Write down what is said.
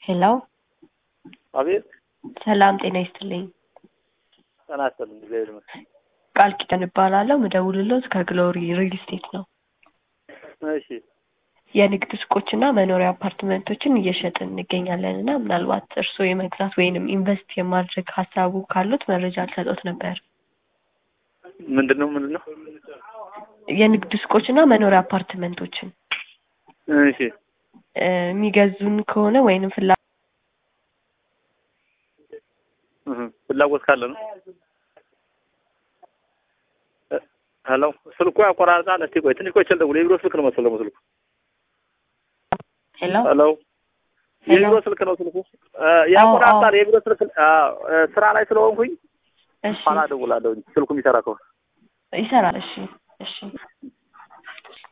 ሄሎ አቤት ሰላም ጤና ይስጥልኝ። ጤና ይስጥልኝ። እግዚአብሔር ይመስገን። ቃል ኪዳን እባላለሁ። ምደውልሎት ከግሎሪ ሪል ስቴት ነው። እሺ የንግድ ሱቆችና መኖሪያ አፓርትመንቶችን እየሸጥን እንገኛለን እና ምናልባት እርስዎ የመግዛት ወይንም ኢንቨስት የማድረግ ሀሳቡ ካሉት መረጃ ልሰጦት ነበር። ምንድን ነው ምንድን ነው? የንግድ ሱቆችና መኖሪያ አፓርትመንቶችን እሺ እ የሚገዙን ከሆነ ወይንም ፍላ እህ፣ ፍላጎት ካለ ነው። እ፣ ሄሎ ስልኩ ያቆራርጣል። እስቲ ቆይ ትንሽ ቆይ ልደውል። የቢሮ ስልክ ነው መሰለኝ ስልኩ። ሄሎ ሄሎ የቢሮ ስልክ ነው ስልኩ። እ፣ ያቆራርጣል። የቢሮ ስልክ አዎ፣ እ፣ ስራ ላይ ስለሆንኩኝ እሺ ኋላ እደውላለሁ። ስልኩ የሚሰራ ከሆነ ይሰራል። እሺ እሺ